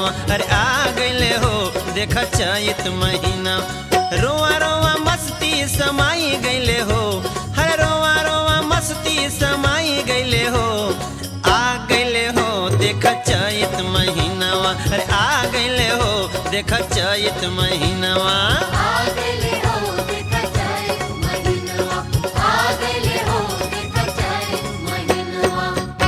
अरे आ गईले हो देख चैत महीना रोआ रोआ मस्ती समाई गईले हो हरे रोआ रोआ मस्ती समाई गईले हो आ गईले हो देख चैत महीनावा अरे आ गईले हो देख चैत महीनावा आगले हो देखा जाए महिनवा आगले हो देखा जाए महिनवा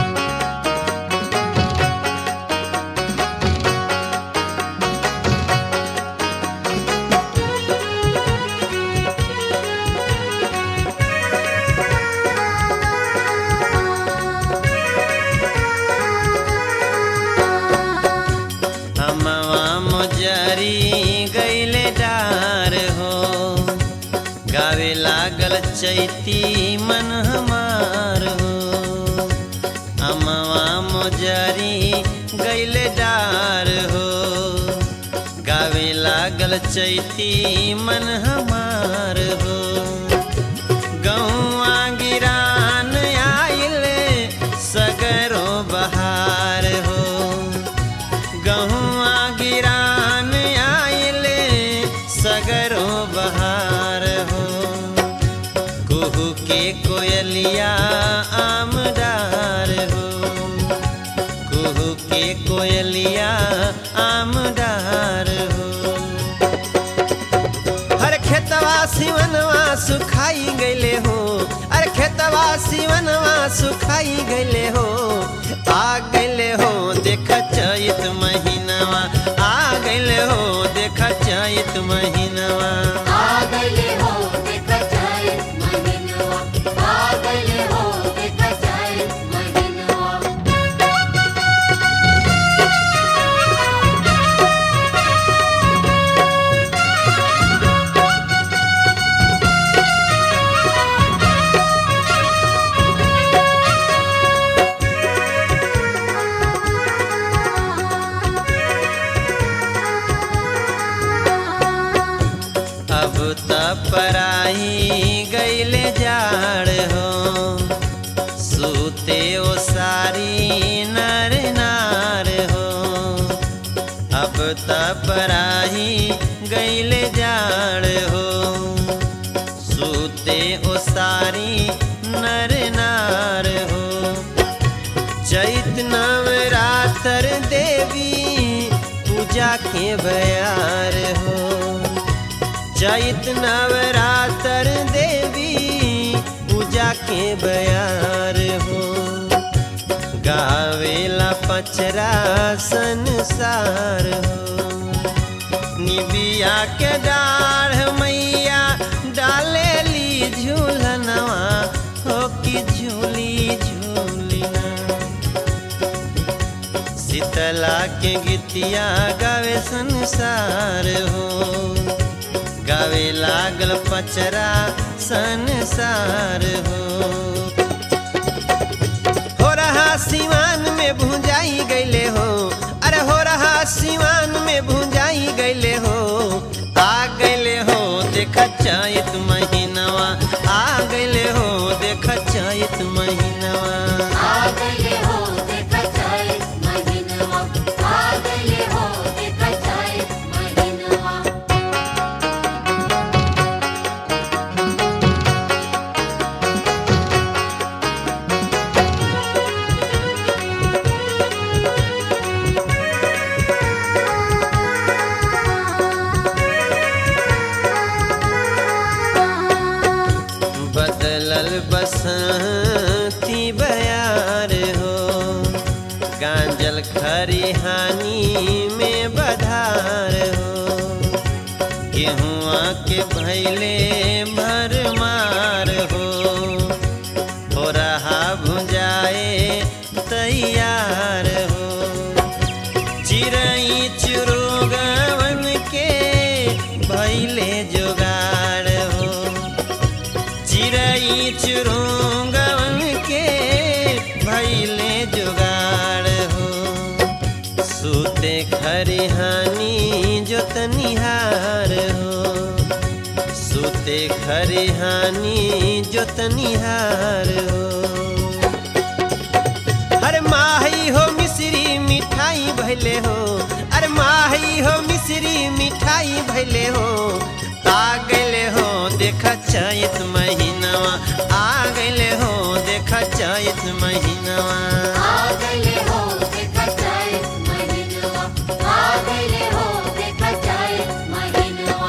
हमवा मोजरी गईले डार हो गावे लागल चैती मन हमार हो हमवा मोजरी गईले डार हो गावे लागल चैती मन हमार हो गौआ गिरान आइले सगरो बहार हो गहुआ गिरान आइले सगरो बहार हो कुहू के कोयलिया आमदार हो कुहू के कोयलिया आमदार हो हर खेतवा सिवनवा सुखाई गईले हो अरे खेतवा सिवनवा सुखाई गईले हो आ गईले हो देख चैत महीनावा आ गईले हो देख चैत महीनावा आगले हो देखा जाए महिनवा आगले हो देखा जाए महिनवा अब त पराई गईले जाड़ हो सूते ओ सारी नर नार हो अब त पराई गईले जाड़ हो सूते ओ सारी नर नार हो चैत नवरात्र देवी पूजा के बयार हो चैत नवरात्र देवी पूजा के बयार हो गावेला पचरा संसार हो निबिया के डाढ़ मैया डाले ली झूलनवा हो कि झूली झूलिना शीतला के गीतिया गावे संसार हो गावे लागल पचरा संसार हो हो रहा सिवान में भूंजाई गईले हो अरे हो रहा सिवान में भूंजाई गईले हो आ गईले हो देख चैत महीनवा आ गईले हो देख चैत महीनवा आगले हो देखा जाए महिनवा आगले हो देखा जाए महिनवा बदलल बसंती बयार हो गांजल खरिहानी में बधार हो गेहुआ के भैले भरमार हो हो रहा भुजाए तैयार हो चिड़ई चुरुगवन के भैले जोगाड़ हो चिड़ई चुरुंगवन के भैले जुगाड़ हो सूते खरिहानी जोतनिहार हो सूते खरिहानी जोतनिहार हो हर माही हो मिश्री मिठाई भई भैले हो अरे माही हो मिश्री मिठाई भैले हो आ गइले हो देख चैत महीनावा आ गइले हो देख चैत महीनावा आ गइले हो देखा जाए महीनवा आ गइले हो देखा जाए महीनवा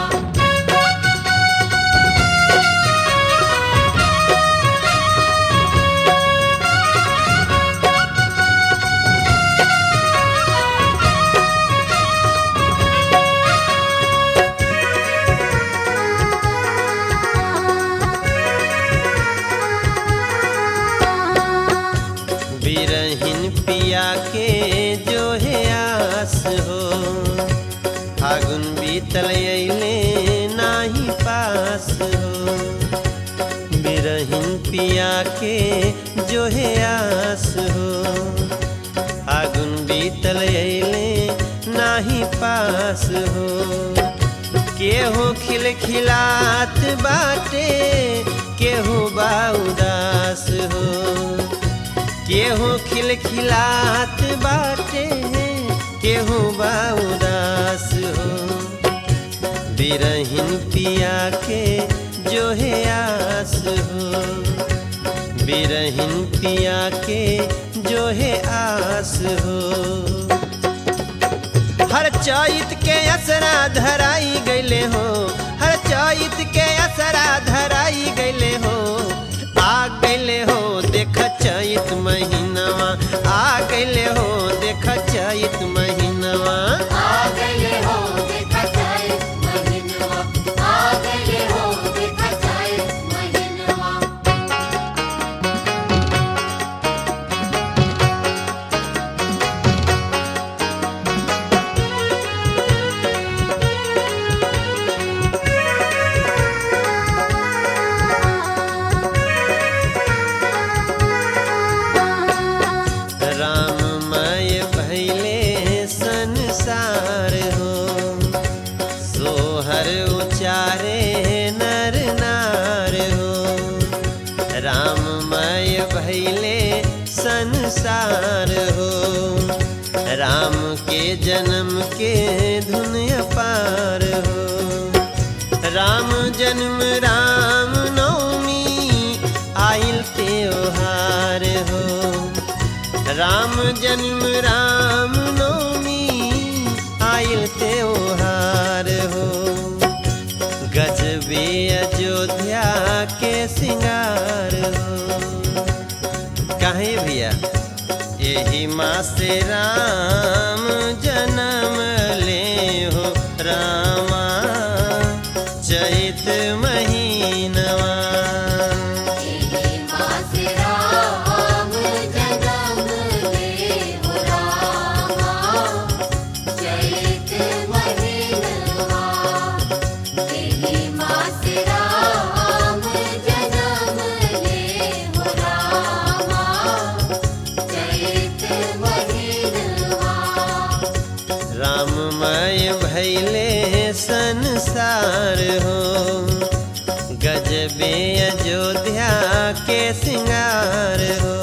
बिरहिन पिया के जो है आस हो फागुन बीतल अइले नाही पास हो बिरहिन पिया के जो है आस हो फागुन बीतल अइले नाही पास हो केहू खिलखिलात बाटे केहू बा उदास हो केहू खिलखिलात बाटे केहू बा उदास हो बिरहिन पिया के जो है आस हो बिरहिन पिया के जो है आस हो हर चैत के असरा धराई गइले हो हर चैत के असरा धराई गइले हो आ गइले हो देख चैत महीनावा आ गइले हो देख चैत महीनावा आ गइले हो देखा जाए महीनवा आ गइले हो देखा जाए महीनवा राममय भैले संसार हो सोहर उचारे नर नार हो राममय भैले संसार हो राम के जन्म के धुन अपार हो राम जन्म राम नवमी आइल त्योहार हो राम जन्म राम नवमी आइल त्योहार हो गजबे अयोध्या के सिंगार हो काहे भैया यही माँ से राम जन्म ले हो रामा चैत महीनवा तेरी माँ से राम जन्म ले हो रामा चैत महीनवा तेरी माँ से राम जन्म ले हो रामा चैत महीनवा राममय भैले संसार हो गजबे अयोध्या के सिंगार हो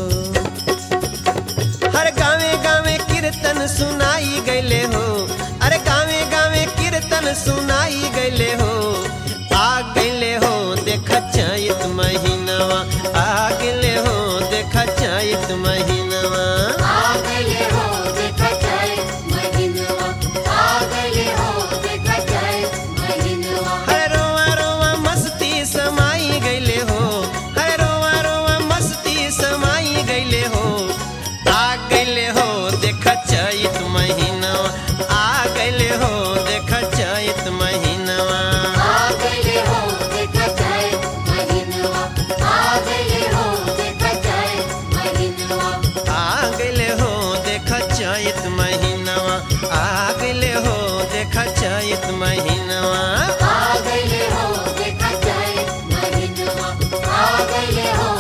हर गावे गावे कीर्तन सुनाई गैले हो अरे गावे गावे कीर्तन सुनाई गैले हो आ गैले हो देख चैत महीनवा आ गैले हो देख चैत महीनवा आ गइले हो देखा जाए महीनवा आ गइले हो देखा जाए महीनवा हरे रोवा रोवा मस्ती समाई गईले हो हरे रोवा रोवा मस्ती समाई गईले हो आ गईले हो देख चैत महीनवा आ गईले हो देख चैत महीनवा आ गइले हो देखा जाए महीनवा आ गइले हो देखा जाए महीनवा आ गईले हो देख चैत महीनवा आ गईले हो देख चैत महीनवा आ गइले हो देखा जाए महीनवा आ गइले हो